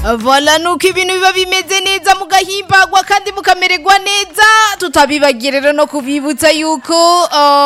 Vola nuko ibintu biba bimeze neza mugahimbagwa kandi mukamererwa neza tutabibagiye rero no kubibutsa yuko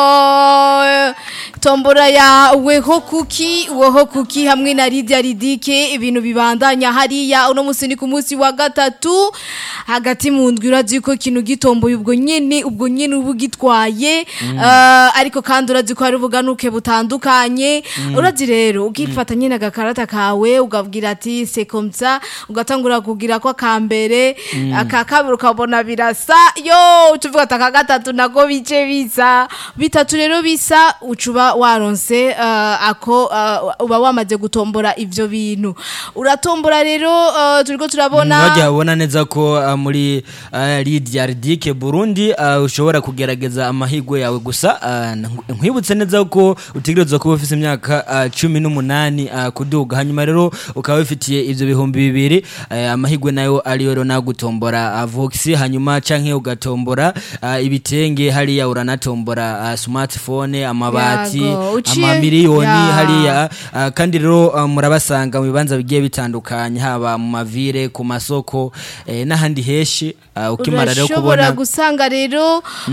uh, tombora ya weho kuki weho kuki hamwe na Lydia Ridike ibintu bibandanya hariya uno musi ni ku munsi wa gatatu hagati mu ndwi urazi ko ikintu gitomboye ubwo nyene ubwo nyene ubu gitwaye uh, ariko kandi urazi ko hari ubuganuke butandukanye urazi rero ukifata nyene agakarata kawe ukabwira ati c'est comme ça ugatangura kugira ko akambere aka kabiri ukabona birasa yo tuvuga ati aka gatatu nako bice bisa bitatu rero bisa ucuba waronse uh, ako uh, uba wamaze gutombora ivyo bintu uratombora rero uh, turiko turabona Wajya ubona neza ko uh, muri uh, Lydia Ridike Burundi uh, ushobora kugerageza amahigwe yawe gusa uh, nkwibutse neza ko utegerezwa kuba ufite imyaka uh, cumi n'umunani uh, kuduga hanyuma rero ukaba wifitiye ivyo bihumbi bibiri uh, amahigwe nayo ariyo rero nagutombora uh, Vox hanyuma canke ugatombora uh, ibitenge hariya uranatombora uh, smartphone amabati Yago, uciye- amamiliyoni Ya. hariya uh, kandi rero uh, murabasanga mu bibanza bigiye bitandukanye haba mu mavire ku masoko eh, n'ahandi heshi uh, ukimara rero urashobora kubona gusanga rero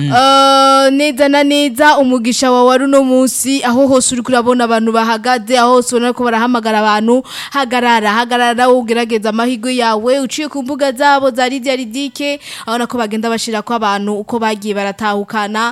uh, neza na neza umugisha wawe ari uno munsi aho hose uri kurabona abantu bahagaze aho hose ubona ko barahamagara abantu hagarara hagarara ugerageza amahirwe yawe uciye ku mbuga zabo za Lydia Ridike abona ko bagenda bashira ko abantu uko bagiye baratahukana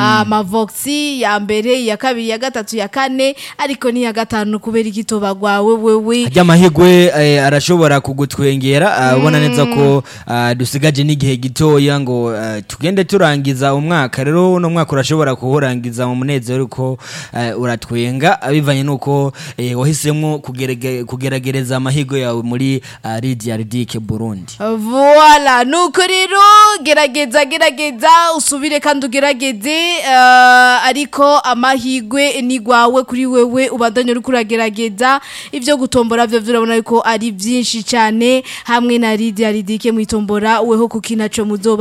amavoxi ya mbere ya kabiri ya gatatu ya kane ariko ni ya gatanu kubera igitoba gwawe wewe harya amahigwe eh, arashobora kugutwengera uh, ubona neza ko uh, dusigaje n'igihe gitoya ngo uh, tugende turangiza umwaka rero uno mwaka urashobora kuwurangiza mu munezero uko uh, uratwenga uh, bivanye nuko eh, wahisemwo kugerege- kugeragereza amahigwe yawe muri uh, Lydia Ridike Burundi Voila, nuko rero gerageza gerageza usubire kandi ugerageze uh, ariko amahigwe ni gwawe kuri wewe ubandanye uri kuragerageza ivyo gutombora vyo urabona yuko ari vyinshi cyane hamwe na Lydia Ridike mwitombora weho kuki naco muzoba